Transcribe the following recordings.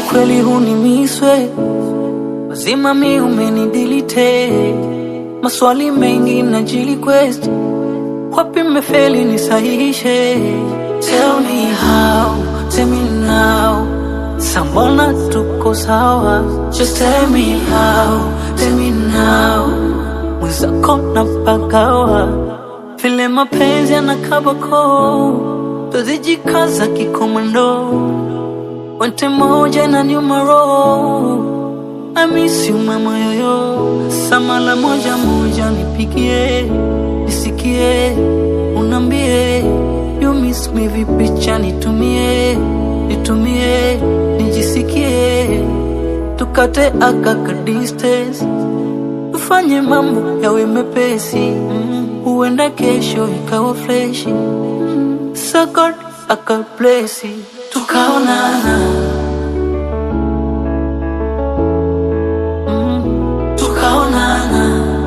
kweli hunimiswe mazima mi umenidilite maswali mengi na jiliquest wapi mmefeli nisahihishe tell me how tell me now sambona tuko sawa just tell me how tell me now mwenzako na pagawa vile mapenzi yanakabako tuzijikaza kikomando wente moja na nyumaro I miss you mama yoyo samala moja moja nipigie nisikie unambie you miss me vipicha nitumie nitumie nijisikie tukate akaka distance tufanye mambo yawe mepesi mm. huenda kesho ikawa freshi mm. sakot akaplesi tukaonana mm. tukaonana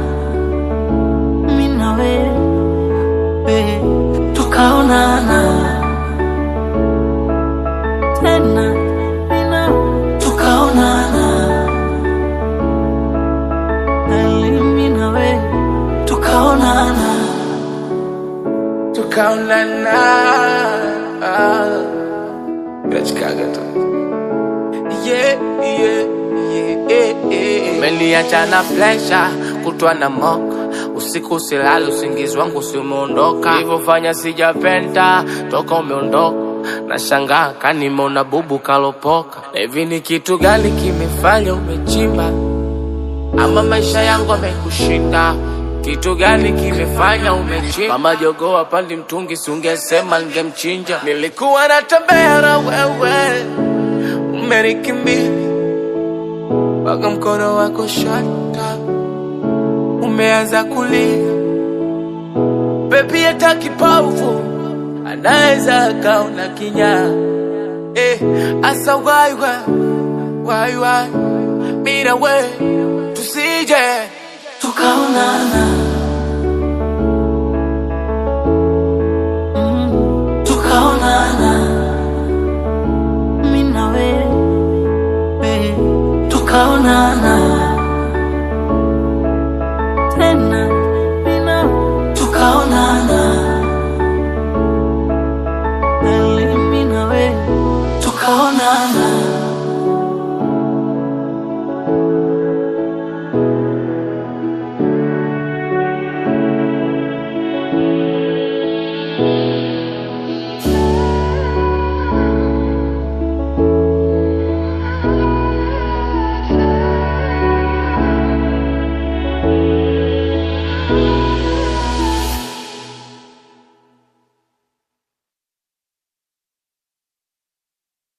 mi na wewe tukaonana tena mi na tukaonana Ali, mi na wewe tukaonana tukaonana nachikaga tu yeah, yeah, yeah, yeah, yeah. Umeniacha na flesha kutwa na moka usiku silali usingizi wangu usimeondoka ilivyofanya sijapenda toka umeondoka na shangaa kanimona bubu kalopoka na hivi ni kitu gani kimefanya umechimba ama maisha yangu amekushinda kitu gani kimefanya umechimba mama jogoo apandi mtungi siungesema ningemchinja nilikuwa natembea na wewe umenikimbia mpaka mkono wako shata umeanza kulia bebi hata kipofu anaweza akaona kinyaa eh, asa waiwa waiwa mina we tusije tukaonana Mm, tukaonana mi na wewe tukaonana